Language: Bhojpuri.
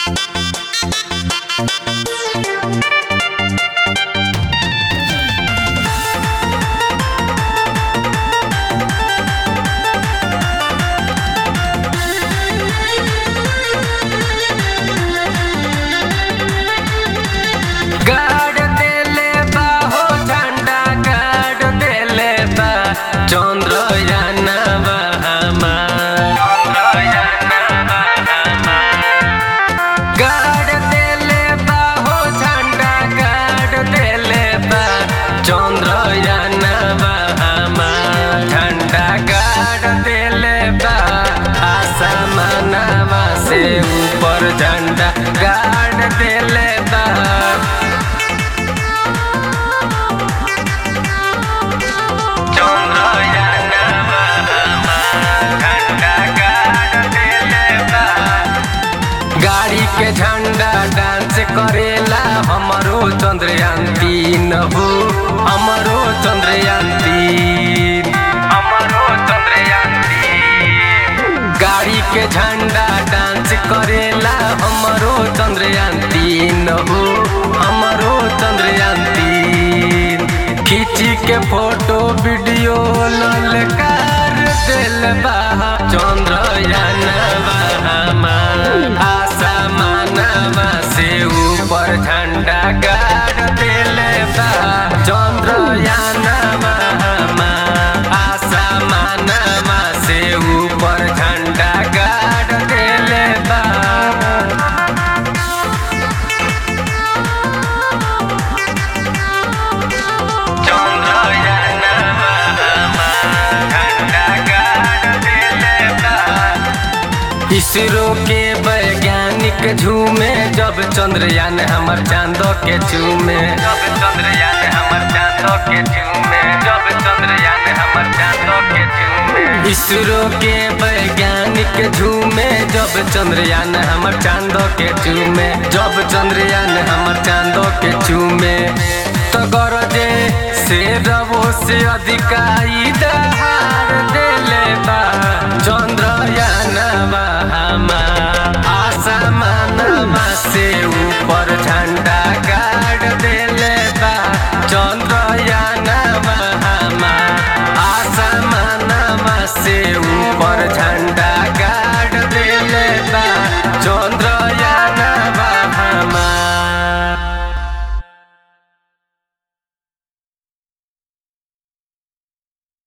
गाड़ देले बा हो झंडा गाड़ देले बा चंद्रयानवा गाड़ देले बा हो झंडा गाड़ देले बा चंद्रयानवा झंडा गाड़ देले बा आसमानवा से ऊपर झंडा गाड़ देले बा गाड़ी के झंडा डांस करेला हमरो चंद्रयान तीन हो हमरो चंद्रयान तीन हमरो चंद्रयान तीन गाड़ी के झंडा डांस करेला हमरो चंद्रयान तीन हो हमरो चंद्रयान तीन खींची के फोटो वीडियो ललकार दिल बा चंद्रयान आसमानवा से ऊपर झंडा गाड़ दिले बा चंद्रयानवा आसमानवा से ऊपर झंडा गाड़ दिले बा इसरो के वैज्ञानिक झूमे जब चंद्रयान हमर चांदो के चूमे जब चंद्रयान हमर चांदो के चूमे जब चंद्रयान हमर चांदो के चूमे इसरो के वैज्ञानिक झूमे जब चंद्रयान हमर चांदो के चूमे जब चंद्रयान हमर चांदो के चूमे तो गरजे से रवो से अधिकाई दहार देले बा चंद्रयानवा आसमानवा से ऊपर झंडा गाड़ देले बा चंद्रयानवा आसमानवा से